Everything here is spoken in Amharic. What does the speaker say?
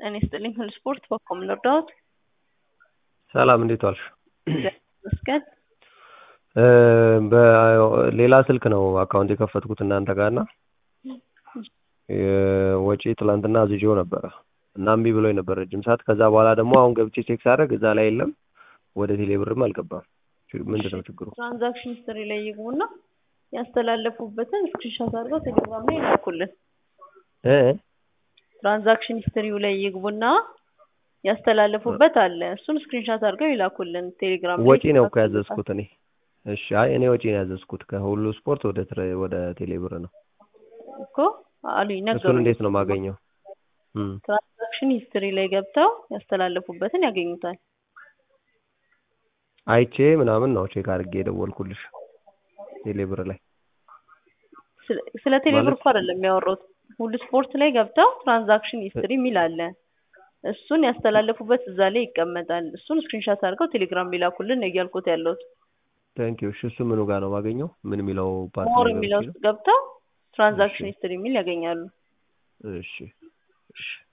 ጤና ይስጥልኝ ሁሉ ስፖርት በኮም ልርዳዎት? ሰላም እንዴት ዋልሽ? ይመስገን። በሌላ ስልክ ነው አካውንት የከፈትኩት እናንተ ጋር እና ወጪ ትላንትና አዝዤው ነበረ እና እምቢ ብሎኝ ነበር ረጅም ሰዓት። ከዛ በኋላ ደግሞ አሁን ገብቼ ቼክ ሳደርግ እዛ ላይ የለም፣ ወደ ቴሌ ብርም አልገባም። ምንድን ነው ችግሩ? ትራንዛክሽን ሂስትሪ ላይ ይግቡና ያስተላለፉበትን ስክሪንሾት አድርገው ቴሌግራም ላይ ይላኩልን። እ ትራንዛክሽን ሂስትሪው ላይ ይግቡና ያስተላለፉበት አለ። እሱን ስክሪንሾት አድርገው ይላኩልን ቴሌግራም ላይ። ወጪ ነው እኮ ያዘዝኩት እኔ። እሺ፣ አይ እኔ ወጪ ነው ያዘዝኩት ከሁሉ ስፖርት ወደ ትረ- ወደ ቴሌ ብር ነው። እኮ አሉኝ እሱን ነገሩኝ። እንዴት ነው የማገኘው? እም፣ ትራንዛክሽን ሂስትሪ ላይ ገብተው ያስተላለፉበትን ያገኙታል። አይቼ ምናምን ነው ቼክ አድርጌ የደወልኩልሽ ቴሌ ብር ላይ። ስለ- ስለ ቴሌብር ማለት- እኮ አይደለም የሚያወራሁት። ሁሉ ስፖርት ላይ ገብተው ትራንዛክሽን ሂስትሪ የሚል አለ። እሱን ያስተላለፉበት እዛ ላይ ይቀመጣል። እሱን ስክሪንሾት አድርገው ቴሌግራም ሊላኩልን ነው እያልኩት ያለሁት። ታንክ ዩ። እሺ፣ እሱ ምኑ ጋር ነው የማገኘው? ምን የሚለው ፓርት ሞር ላይ የሚለው ገብቼ ውስጥ ገብተው ትራንዛክሽን እሺ። ሂስትሪ የሚል ያገኛሉ። እሺ፣ እሺ።